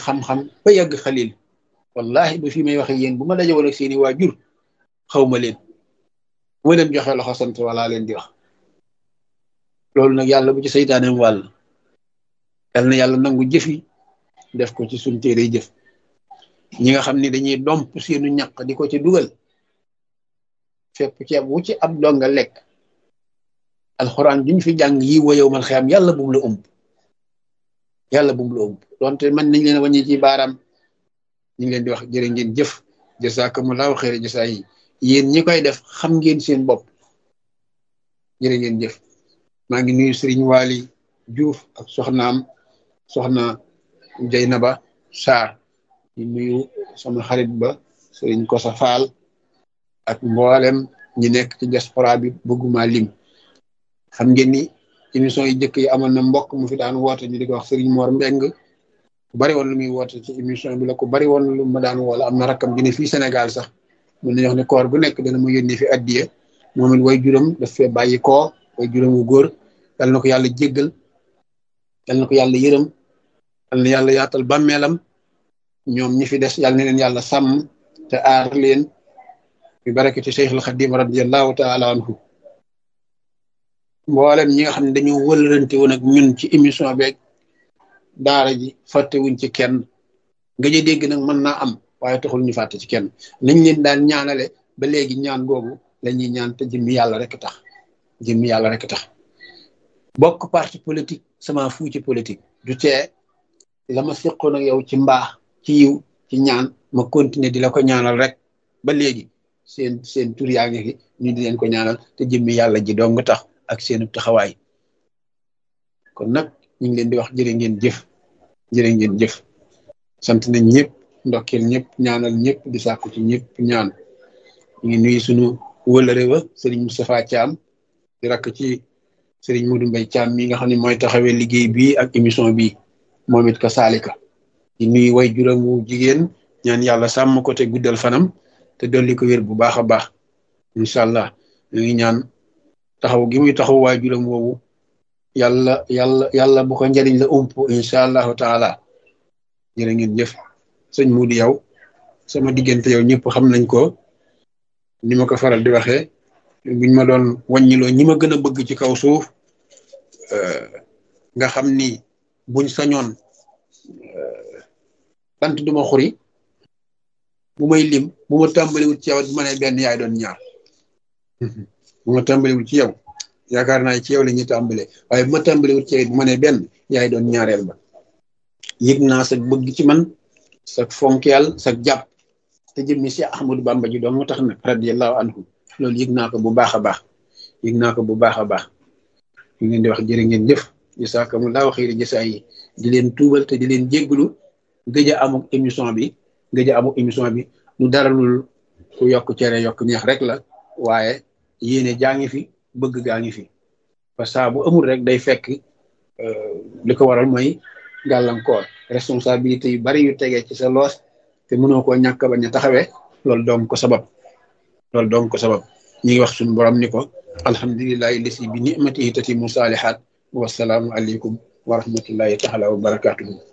xam-xam ba yàgg xalil wallahi ba fi may waxe yéen bu ma dajewoon ak seeni waajur xaw ma leen bu ma leen joxe loxo sant wala leen di wax loolu nag yàlla bu ci saytaaneem wàll yal na yàlla nangu jëfi def ko ci suñ téere jëf ñi nga xam ni dañuy domp seenu ñaq di ko ci dugal fépp ceeb wu ci ab donga lekk alxuraan duñ fi jàng yi wa yow man xiyam yàlla bu mu la ëmb yàlla bu mu la ëmb donte man nañ leen wàññi ci baaraam ñu ngi leen di wax jërë ngeen jëf jasakumullahu xeere jasa yi yéen ñi koy def xam ngeen seen bopp jërë ngeen jëf maa ngi nuyu Serigne Waly Diouf ak soxnaam soxna Jeynaba Sarr di nuyu sama xarit ba Serigne Kosa Fall ak mboolem ñi nekk ci diaspora bi bëgguma lim xam ngeen ni émission yi njëkk yi amoon na mbokk mu fi daan woote ñu di ko wax Serigne Mor Mbeng ku bari woon lu muy woote ci émission bi la ku bari woon lu ma daan woola am na rakkam gi ne fii Sénégal sax mun nañu wax ne koor gu nekk dana ma yónnee fi addiye moom it way juróom daf fee bàyyi koo way juróom wu góor yal na ko yàlla jéggal yal na ko yàlla yërëm yal na yàlla yaatal bàmmeelam ñoom ñi fi des yal na leen yàlla sàmm te aar leen bi barakati Cheikhul Xadim radiallahu taala anhu mboolem ñi nga xam ne dañoo wëlërante woon ak ñun ci émission beeg daara ji fàttewuñ ci kenn nga jë dégg nag mën naa am waaye taxul ñu fàtte ci kenn nañ leen daan ñaanale ba léegi ñaan googu la ñuy ñaan te jëmmi yàlla rek tax jëmmi yàlla rek tax bokk parti politique sama fu ci politique du tee la ma seqoon ak yow ci mbaax ci yiw ci ñaan ma continuer di la ko ñaanal rek ba léegi seen seen tur yaa ngi fi ñu di leen ko ñaanal te jëmmi yàlla ji dong tax ak seenu taxawaay kon nag ñu ngi leen di wax jërë ngeen jëf jërë ngeen jëf sant nañ ñëpp ndokkeel ñëpp ñaanal ñëpp di sàkku ci ñëpp ñaan ñu ngi nuyu sunu wëlëre wa Serigne Moustapha Thiam di rakk ci Serigne Modou Mbaye Thiam mi nga xam ne mooy taxawee liggéey bi ak émission bi moom it ka saalika di nuyu way juróomu jigéen ñaan yàlla sàmm ko te guddal fanam te dolli ko wér bu baax a baax incha allah ñu ngi ñaan taxaw gi muy taxaw waay juróom woowu yàlla yàlla yàlla bu ko njëriñ la ump incha allahu taala jërë ngeen jëf sëñ Moudi yow sama diggante yow ñëpp xam nañ ko ni ma ko faral di waxee buñ ma doon wàññiloo ñi ma gën a bëgg ci kaw suuf nga xam ni buñ sañoon bant duma xuri bu may lim bu ma tàmbaliwut ci yow bu ma nee benn yaay doon ñaar bu ma tàmbaliwut ci yow yaakaar naa ci yow la ñuy tàmbalee waaye bu ma tàmbaliwut ci yow bu ma nee benn yaay doon ñaareel ba yëg naa sa bëgg ci man sa fonkeel sa jàpp te jëmmi si Ahmadou Bamba ji doon mu tax nag radiyallahu anhu loolu yëg naa ko bu baax a baax yëg naa ko bu baax a baax ñu ngeen di wax jërë ngeen jëf jasaakumullaahu xayri jasaa yi di leen tuubal te di leen jégglu gëj a amuk émission bi gëj a amuk émission bi lu dara lul ku yokk cere yokk neex rek la waaye yéene jaa ngi fi bëgg gaa ngi fi parce que bu amul rek day fekk li ko waral mooy gàllankoor responsabilité yu bari yu tegee ci sa loos te mënoo koo ñàkk bañ a taxawee loolu doom ko sabab loolu doom ko sabab ñi ngi wax suñu borom ni ko alhamdulillahi lisi bi nimatihi tatimu saalihaat wasalaamu aleykum wa rahmatullahi taala wa barakatuhu